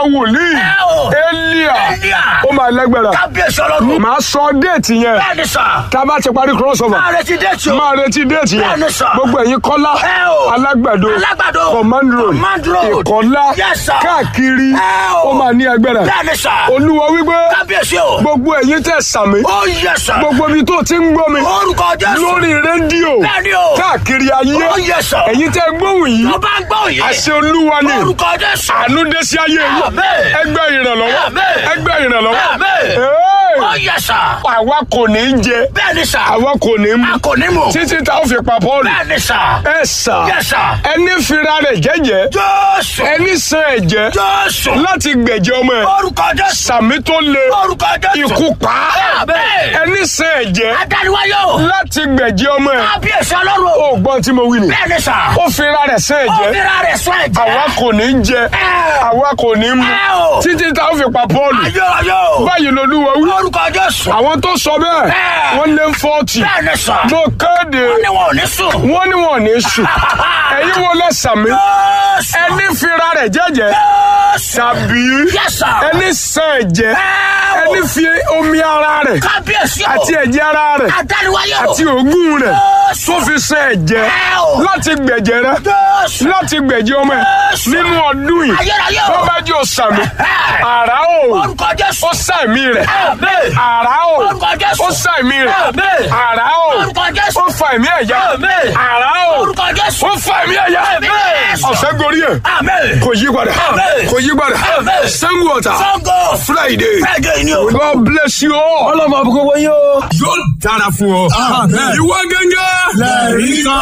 wòlíì Ẹ o. elia Elia. ó máa lágbára kábíyèsí ọlọ́run. màá sọ déètì yẹn bẹ́ẹ̀ni sà. tá a bá ti parí crossover máa retí déètì o. máa retí déètì yẹn Bẹ́ẹ̀ni sà. gbogbo ẹ̀yin kọ́lá Ẹ o. alágbàdo Alágbàdo. command road Command road. ìkọ́lá Yes, sir. káàkiri Ẹ o. ó máa ní agbára bẹ́ẹ̀ni sà. olúwa wípé kábíyèsí o. gbogbo ẹ̀yin tẹ̀ sàmì ó yẹ sà. gbogbo ibi tó ti ń gbọ́ mi orúkọ jésù. lórí rédíò Bẹ́ẹ̀ni o. káàkiri ayé ó yẹ sà. ẹ̀yin tẹ́ gbóhùn yìí tó bá ń gbọ́ yìí. àṣẹ olúwa ni orúkọ jésù. àánú dé sí ayé yìí Àmín. ẹgbẹ́ ìrànlọ́wọ́ Àmín. ẹgbẹ́ ìrànlọ́wọ́ Àmín. Hey! ó yẹ sà. àwa kò ní í jẹ bẹ́ẹ̀ni sà. àwa kò ní í mu a kò ní mọ̀. títí tá a fi pa Pọ́ọ̀lù bẹ́ẹ̀ni sà. ẹ sà yẹ sà. ẹni fira rẹ̀ jẹ́jẹ́ jésù. ẹni san ẹ̀jẹ̀ jésù. láti gbẹ̀jẹ̀ ọmọ ẹ̀ orúkọ jésù. sàmì tó le orúkọ jésù. ikú pa á. Àmín. ẹni san ẹ̀jẹ̀ adániwáyò. láti gbẹ̀jẹ̀ ọmọ ẹ̀ kábíyèsí ọlọ́run. ó gbọ́n tí mo wí ni bẹ́ẹ̀ni sà. ó fira rẹ̀ san ó ẹ̀jẹ̀ fira rẹ̀ sọ ẹ̀jẹ̀. àwa kò ní í jẹ àwa kò ní í mu Ẹ o. títí tá a fi pa Pọ́ọ̀lù ayọ̀ ayọ̀. báyìí lolúwa wí orúkọ jésù. àwọn tó sọ bẹ́ẹ̀ Ẹ. wọ́n lé fọ́ọ̀tì bẹ́ẹ̀ni sà. mo kéde ó ní wọn ò ní sùn. wọ́n ní wọn ò ní sùn ẹ̀yin wo lẹ sàmì jésù. ẹni fira rẹ̀ jẹ́jẹ́ jésù. tàbí Yes, sir. ẹni san ẹ̀jẹ̀ Ẹ o. ẹni fi omi ara rẹ̀ kábíyèsí o. àti ẹ̀jẹ̀ ara rẹ̀ adániwáyò. àti òógùn rẹ̀ Jésù. tó fi san ẹ̀jẹ̀ Ẹ o. láti gbẹ̀jẹ̀ rẹ̀ jésù. láti gbẹ̀jẹ̀ ọmọ ẹ̀ Jésù. nínú ọdún yìí ayérayé o. tó bá jẹ́ òsàmì Ẹ. àrá o orúkọ jésù. ó sàmì rẹ̀ Àmín. àrá o Orúkọ Jésù. ó sàmì rẹ̀ Àmín. àrá o orúkọ jésù. ó fa ẹ̀mí ẹ̀yà Àmín. àrá o orúkọ jésù. ó fa ẹ̀mí ẹ̀yà Àmín. ọ̀sẹ̀ gorí ẹ̀ Àmín. kò yí padà Àmín. kò yí padà Àmín. sango ọ̀tà Sango. friday Friday ni o. god bless you all ọlọ́mọ àbúkọ́ wọ́n yóò. yóò dára fún ọ ìwọ gẹ́gẹ́ lẹ́rìí kan.